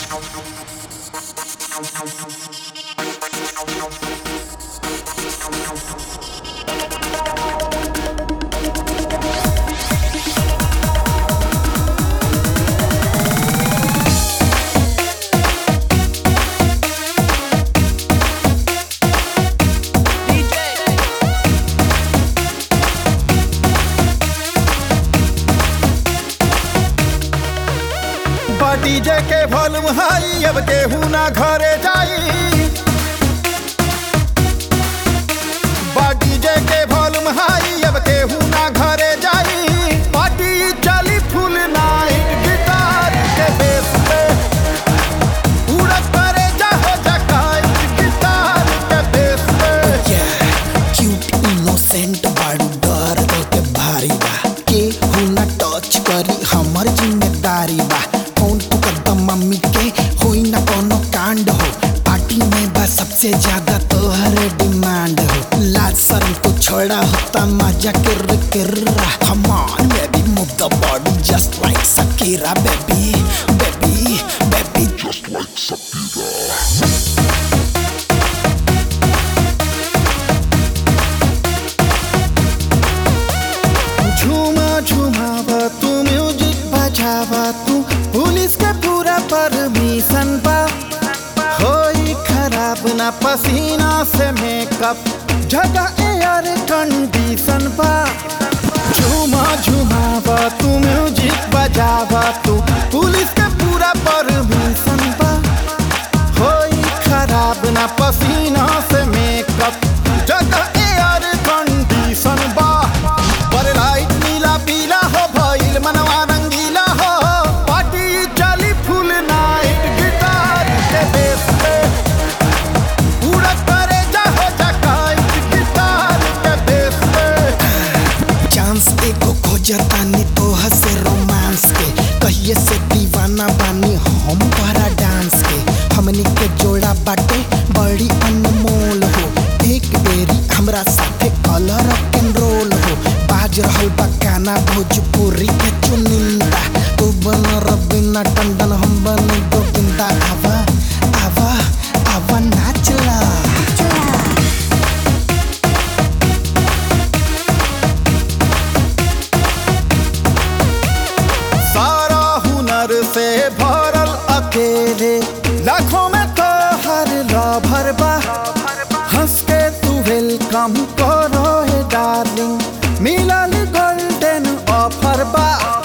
DJ के volume हाई अब केहू ना घरे जाई बा डीजे के वॉल्यूम हाई अब केहू ना घरे जाई पार्टी चली फुल नाइट गिटार के बेस पे उड़त करे जाहो जकाई गिटार के बेस पे क्यूट इनोसेंट बाड़ू डर दो के भारी बा के हु ना टच करी हमर जिम्मेदारी बा कौन तू कदम मम्मी के होई ना कोनो कांड हो पार्टी में बा सबसे ज्यादा तोहर डिमांड हो लाज शर्म को छोड़ा होता मजा किर किर्रा come on baby move the body just like Shakira baby baby baby just like Shakira झूमा झूमावा तू म्यूजिक बजावा तू पुलिस के पूरा परमिशन बा होई खराब ना पसीना से मेकअप जगह एयर कंडीशन बा झूमा झूमावा तू म्यूजिक बजावा तू पुलिस के पूरा परमिशन बा होई खराब ना पसीना से मेकअप जगह एयर कंडीशन बा पर लाइट नीला पीला हो भइल मनवा रंगीला हो पार्टी चली फुल नाइट गिटार के बेस पे उड़त करे जाहो जकाई गिटार के बेस पे चांस एगो खोजतानी तोह से रोमांस के कहिए से दीवाना बानी हम तोहरा डांस के हमनी के जोड़ा बाटे बड़ी अनमोल हो एक बेरी हमरा साथे कलर एंड रोल हो बाज रहल बा गाना भोजपुरी के चुनिंदा तू बन रबीना टंडन हम बन गोविंदा आवा आवा आवा नाचला सारा हुनर से भरल अकेले लाखों में तो हर लाभर बा हंस के तू वेलकम करो हे डार्लिंग मिलल गोल्डन ऑफर बा